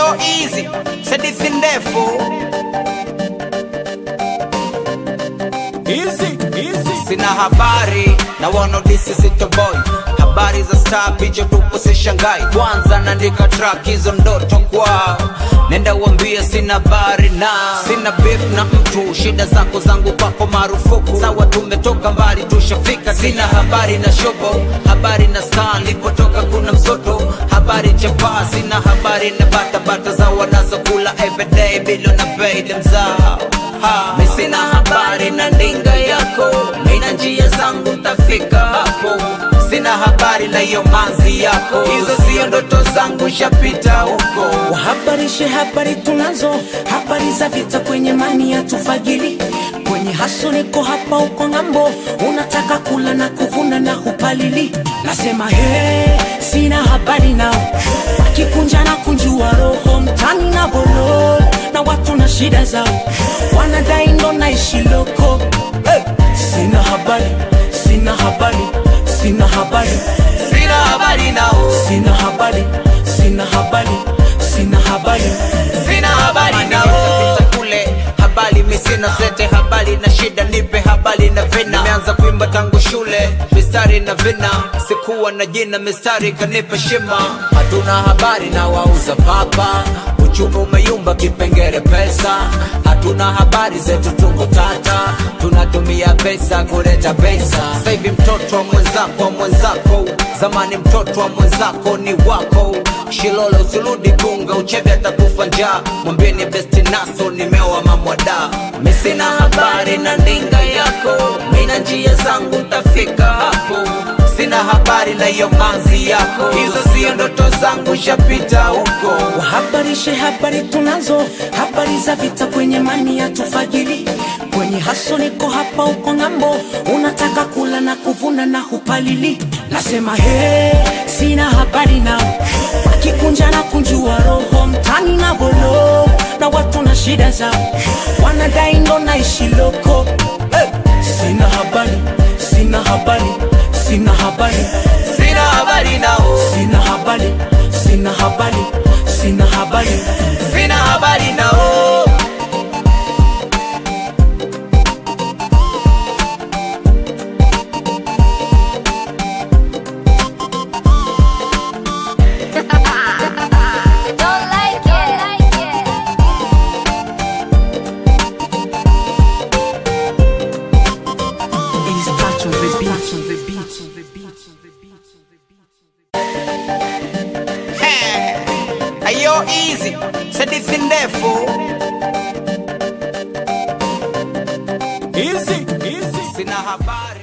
Ayo easy, sadithi ndefu Easy, easy. sina habari na wanaodisi sitoboy habari za star picha tupo sishangai kwanza naandika track hizo ndoto kwao nenda uambie sina habari na sina beef na mtu shida zako zangu kwako marufuku sawa tumetoka mbali tushafika sina habari na shobo habari na star nilipotoka kuna msoto habari chapaa sina habari na batabata za wanazokula everyday bilo na pay mzao Ha, mi sina habari na ndinga yako mina njia zangu tafika hapo sina habari na hiyo manzi yako hizo sio ndoto zangu shapita huko Wahabarishe habari tunazo, habari za vita kwenye mani ya tufagili kwenye haso, niko hapa uko ng'ambo, unataka kula na kuvuna na hupalili. Nasema he, sina habari nao, wakikunja na kunjua roho mtani na bolo na watu na shida zao, wanadai ndo naishi loko hey. Sina habari, sina habari, sina habari, sina habari nao sina habari, sina habari, sina habari. sina habari nao Pita kule habari mi sina sete habari na shida nipe habari na vina nimeanza kuimba tangu shule mistari na vina sikuwa na jina mistari kanipa shima hatuna habari na wauza papa uchumi umeyumba kipengere pesa hatuna habari zetu tungo tata tunatumia pesa kuleta pesa sasa hivi mtoto wa mwenzako wa mwenzako zamani mtoto wa mwenzako ni wako shilole usirudi gunga uchebe atakufa njaa mwambieni besti naso nimeoa mamwada mi sina habari na ndinga yako mina njia zangu tafika hapo sina habari na hiyo manzi yako hizo sio ndoto zangu shapita huko Wahabarishe habari tunazo, habari za vita kwenye mani ya tufagili kwenye haso, niko hapa uko ng'ambo, unataka kula na kuvuna na hupalili. Nasema he, sina habari nao, wakikunja na kunjua roho mtani na bolo na watu na shida zao, wanadai ndo naishi loko hey. Sina habari, sina habari, sina habari, sina habari nao sina habari, sina habari, sina habari. sina habari nao Don't like it. It's touch on the beat, on the beat, on the beat, on the beat, on the beat. ayo easy sadithi ndefu Easy, easy. sina habari